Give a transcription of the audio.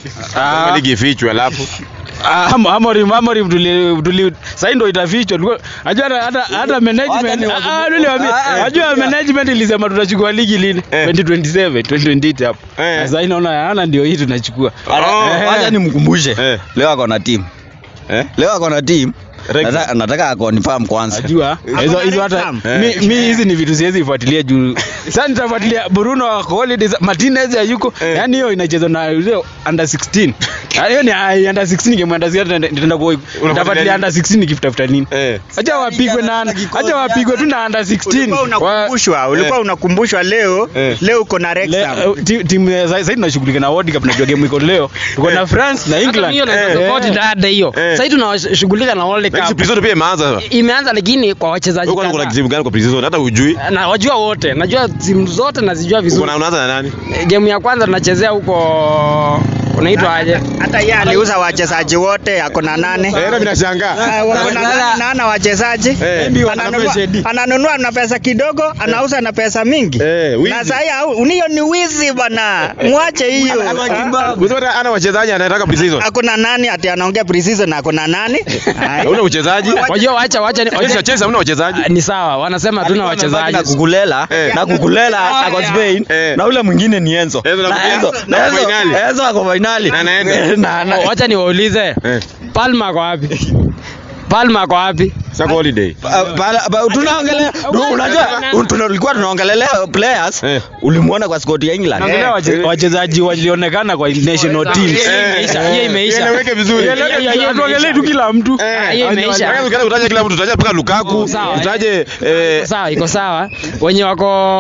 Ah. ligi ifichwe alafu Ah, Am- Amorim Amorim tuli tuli sasa ndio itafichwa. Tulikuwa- Najua hata hata hata management ah lile waambie. Najua management ilisema tutachukua ligi lini? Eh. 2027, 2028 hapo. Eh. Sasa hii naona ana ndio hii tunachukua. Oh. Wacha nimkumbushe Eh. leo ako na team eh? leo ako na team Rex. Nataka- nataka akonfirm kwanza Najua hizo hizo hata mi mi hizi ni vitu siwezi fuatilia juu. Sasa nitafuatilia Bruno wako holidays, Martinez hayuko. Eh. Yaani hiyo inachezwa na yule under 16. Ah, Hiyo ni ah, under 16 game under 16 nitaenda kwa nitafuatilia under 16 nikitafuta nini. Eh. Acha wapigwe na acha wapigwe tu na under 16. Ulikuwa Wa- unakumbushwa, ulikuwa unakumbushwa leo, Eh. leo uko na Le- Wrexham. eh, ti- timu ya sasa hivi tunashughulika na World Cup najua game iko leo. Tuko na France na Hata England. hiyo naweza Eh. support dada hiyo. Eh. Sasa hivi tunashughulika na World Next Cup. prison pia imeanza sasa. Imeanza lakini kwa wachezaji Wewe kuna kadhaa. timu gani kwa prison hata hujui? na wajua wote, najua timu zote nazijua vizuri. Uko na unaanza na nani? Game ya kwanza tunachezea huko unaitwa aje? Hata yeye aliuza wachezaji wote, ako na nane. Eh, na vinashangaa. Ah, wako na nane na ana wachezaji Eh. Ndio, Ananunua- anafanya shedi. ananunua na pesa kidogo anauza na pesa mingi Eh, wizi. na sasa hiyo ni wizi bana mwache hiyo Ah, Unasema ana wachezaji anataka prison. hakuna nani ati anaongea preseason na kuna nani Ai. Una uchezaji? Wajua wacha wacha ni- Chelsea wacha Chelsea hamna wachezaji. ni sawa, wanasema hatuna wachezaji. na kukulela Eh. na kukulela ako Spain Eh. na ule mwingine ni Enzo Enzo na- na Enzo na na Enzo finali. Enzo ako finali Na anaenda. na na Wacha niwaulize, Eh. Palma ako wapi? Palma ako wapi? Sasa holiday. Pa- pa- pa- tunaongelea du- unajua un- tuna- tulikuwa tunaongelelea players Eh. ulimuona kwa squad ya England Naongelea wache- wachezaji walionekana kwa national teams. Hiyo imeisha, hiyo imeisha. Ieleweke vizuri. Hiyo- hiyo- hiyo Tuongelee tu kila mtu. Eh. hiyo imeisha. Utaje kila mtu, utaje mpaka Lukaku, Sawa. utaje eh Sawa, iko sawa. Wenye wako